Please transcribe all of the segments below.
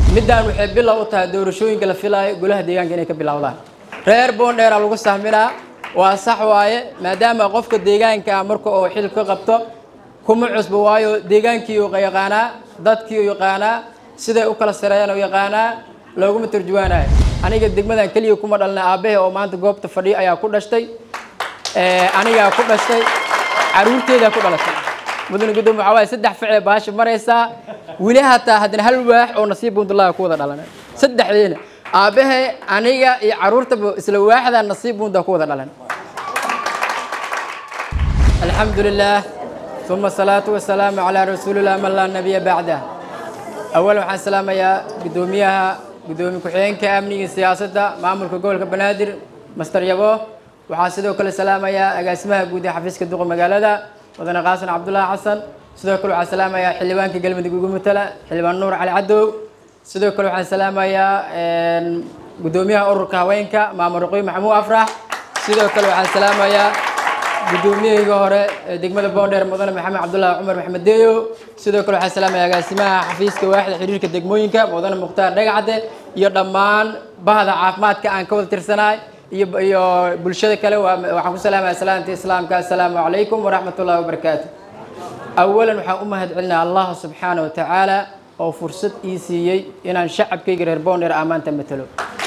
middaan waxay bilow u tahay doorashooyinka la filaayo golaha deegaanka inay ka bilowdaan reer boondheera lagu sahminaa waa sax waaye maadaama qofka deegaanka ah marka uu xil ka qabto kuma cusbo waayo deegaankii uu yaqaanaa dadkii uu yaqaanaa siday u kala sareeyaan uu yaqaanaa looguma turjuwaanayo aniga degmadan keliya kuma dhalnay aabbahe oo maanta goobta fadhiyo ayaa ku dhashtay anigaa ku dhashtay caruurteedaa ku dhalatay mudane guddoom waxaa waaye saddex ficee baasha maraysaa weli hataa haddana hal waax oo nasiib buundullaaha ku wada dhalanay saddexdiina aabbahe aniga iyo caruurtaba isla waaxdaa nasiib buundaa ku wada dhalan alxamdu lilah uma asalaatu wasalaamu calaa rasuulillah man laa nabiya bacdah awalan waxaan salaamayaa guddoomiyaha guddoomiye ku-xigeenka amniga iyo siyaasadda maamulka gobolka banaadir master yabo waxaa sidoo kale salaamayaa agaasimaha guud ee xafiiska duqa magaalada mudane qaasan cabdullaahi xasan sidoo kale waxaan salaamayaa xildhibaanka galmudug ugu matala xildhibaan nuur cali cadow sidoo kale waxaan salaamayaa guddoomiyaha ururka haweenka maamul ruqoy maxamuud afrax sidoo kale waxaan salaamayaa guddoomiyahayga hore ee degmada boondheer mudane maxamed cabdullaahi cumar maxmed deeyo sidoo kale waxaan salaamayaa agaasimaha xafiiska waaxda xiriirka degmooyinka mudane mukhtaar dhagacde iyo dhammaan bahda caafimaadka aan ka wada tirsanahay iyo iyo bulshada kale waxaan ku salaamaya salaamta islaamka assalaamu calaykum waraxmat ullahi wabarakaatu awalan waxaan u mahad celinaya allah subxaana wa tacaala oo fursad ii siiyey inaan shacabkayga reer boondheer ammaanta matalo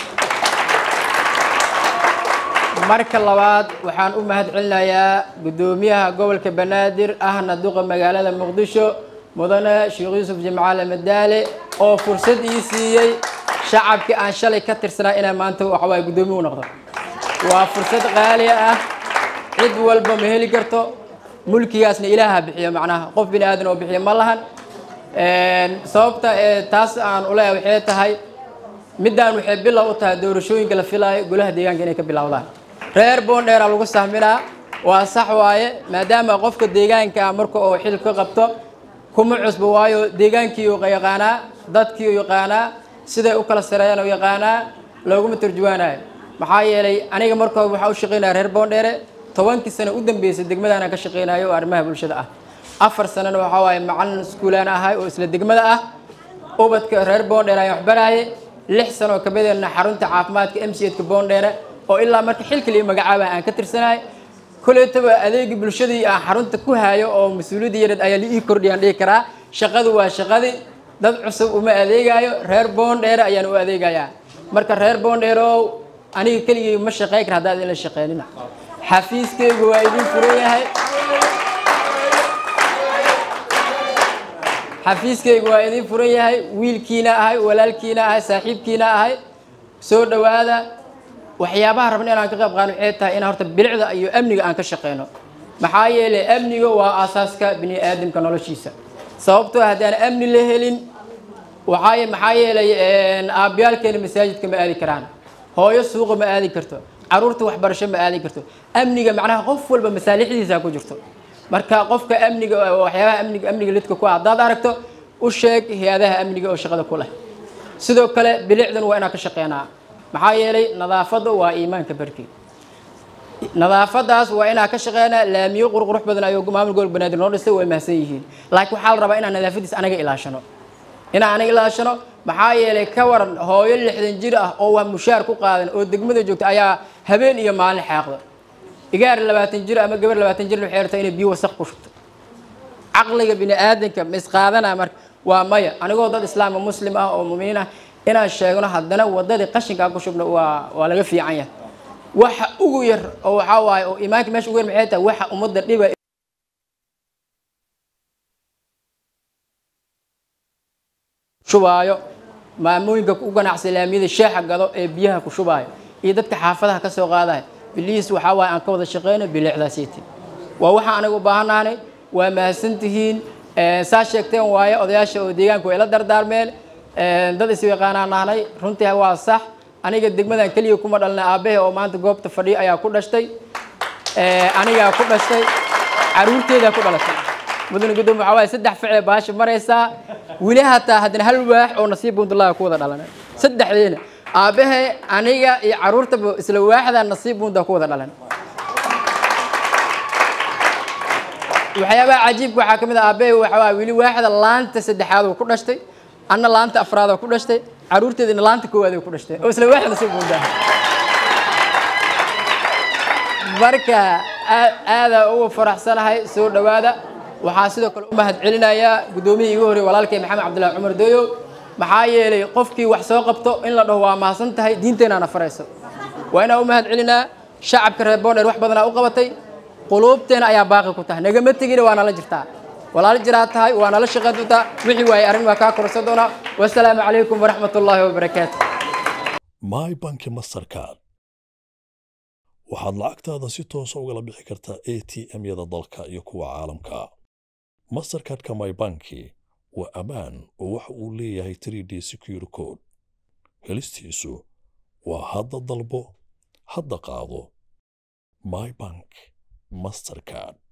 marka labaad waxaan u mahad celinayaa guddoomiyaha gobolka banaadir ahna duqa magaalada muqdisho mudane sheekh yuusuf jimcaale madaale oo fursad ii siiyey shacabkii aan shalay ka tirsanaa inaan maanta waxawaaye guddoomiye u noqdo waa fursad qaali ah cid walba ma heli karto mulkigaasna ilaaha bixiyo macnaha qof bini aadan oo bixiyo ma lahan sababta ee taas aan uleeyahay waxay tahay middaan waxay bilow u tahay doorashooyinka la filaayo golaha deegaanka inay ka bilowdaan reer boondheera lagu sahminaa waa sax waaye maadaama qofka deegaanka ah marka uu xil ka qabto kuma cusbo waayo deegaankii uu yaqaanaa dadkii uu yaqaanaa siday u kala sareeyaan uu yaqaanaa looguma turjuwaanayo maxaa yeelay aniga marka hore waxaa u shaqaynaya reer boondheere tobankii sano u dambeysay degmadaan ka shaqaynayo oo arrimaha bulshada ah afar sanana waxaa waaye macalin iskuulaan ahay oo isla degmada ah ubadka reer boondheere ayaan waxbaraaye lix sano oo kabadeena xarunta caafimaadka m c edka boondheere oo ilaa marka xilka liyo magacaaba aan ka tirsanahay koleetaba adeegii bulshadii aan xarunta ku hayo oo mas-uuliyadda yareed ayaa la ii kordhiyaan dhihi karaa shaqadu waa shaqadii dad cusub uma adeegayo reer boondheere ayaan u adeegayaa marka reer boondheerow aniga keligay ma shaqeyn kara haddaad ila shaqeynina xafiiskaygu waa idin furan yahay xafiiskaygu waa idin furan yahay wiilkiina ahay walaalkiina ahay saaxiibkiina ahay soo dhowaada waxyaabaha rabna inaan ka qayb qaano waxay tahay in horta bilicda iyo amniga aan ka shaqeyno maxaa yeelay amniga waa aasaaska bini aadamka noloshiisa sababtoo haddaan amni la helin waxaa maxaa yeelay aabayaalkeena masaajidka ma aadi karaan hooyo suuqa ma aadi karto caruurta waxbarasho ma aadi karto amniga macnaha qof walba masaalixdiisa ku jirto marka qofka amniga waxyaabaha amniga amniga lidka ku ah haddaad aragto u sheeg hay-adaha amniga oo shaqada ku leh sidoo kale bilicdan waa inaan ka shaqeynaa maxaa yeelay nadaafadda waa iimaanka barkii nadaafadaas waa inaan ka shaqeynaa laamiyo qurqurux badan ayuu maamul gobol banaadir noo dhistay way mahadsan yihiin laakiin waxaa la rabaa inaan nadaafadiis anaga ilaashano inaan anaga ilaashano maxaa yeelay ka waran hooyo lixdan jir ah oo waa mushaar ku qaadan oo degmada joogta ayaa habeen iyo maalin xaaqda igaar labaatan jir ama gabar labaatan jir waxay rabtaa inay biyo wasaq ku shubto caqliga bini aadanka ma isqaadana marka waa maya anigoo dad islaama muslim ah oo muminiin ah inaan sheegno haddana wadadii qashinkaa ku shubno waa waa laga fiican yahay waxa ugu yar oo waxaa waaye oo iimaanka meesha ugu yar maxay tahay waxa ummadda dhiba shubaayo maamooyinka u ganacsa laamiyada sheexa gado ee biyaha ku shubaayo iyo dadka xaafadaha ka soo qaadaya biliis waxaa waaye aan ka wada shaqeyno bilicdaasiiti waa waxaa aniga u baahannaanay waa mahadsantihiin saa sheegteen waaye odayaasha oo deegaanku way la dardaarmeen dad is yaqaanaan nahnay runtii waa sax aniga degmadan keliya kuma dhalnay aabbahe oo maanta goobta fadhiyo ayaa ku dhashtay anigaa ku dhashtay caruurteedaa ku dhalatay mudane guddoom waxaa waaye saddex ficee baasha maraysaa weli hataa haddana hal waax oo nasiib buundullaaha ku wada dhalanay saddexdiina aabbahe aniga iyo caruurtaba isla waaxdaa nasiib buundaa ku wada dhalan waxyaabaha cajiibka waxaa ka mid ah aabbahe waxaa waaye weli waaxda laanta saddexaad oo ku dhashtay anna laanta afraad oo ku dhashtay caruurteedina laanta koowaad ay ku dhashtay oo isla waaxda soo boondaa marka aadaa ugu faraxsanahay soo dhowaada waxaa sidoo kale u mahad celinayaa guddoomiyihii igu horreeyey walaalkay maxamed cabdillahi cumar dooyow maxaa yeelay qofkii wax soo qabto in la dhaho waa mahadsan tahay diinteennaana farayso waa inaan u mahad celinaa shacabka reer boondheer wax badanaa u qabatay quluubteena ayaa baaqi ku tahay nagama tegina waa nala jirtaa walaal jiraa tahay waa nala shaqayn doontaa wixii waaye arrin waa kaa korsan doonaa wasalaamu calaykum waraxmat ullaahi wabarakaatu my banki mastercard waxaad lacagtaada si toosa ugala bixi kartaa a t m-yada dalka iyo kuwa caalamka mastercardka my banki waa ammaan oo waxa uu leeyahay 3d secure code helistiisu waa hadda dalbo hadda qaado my bank mastercard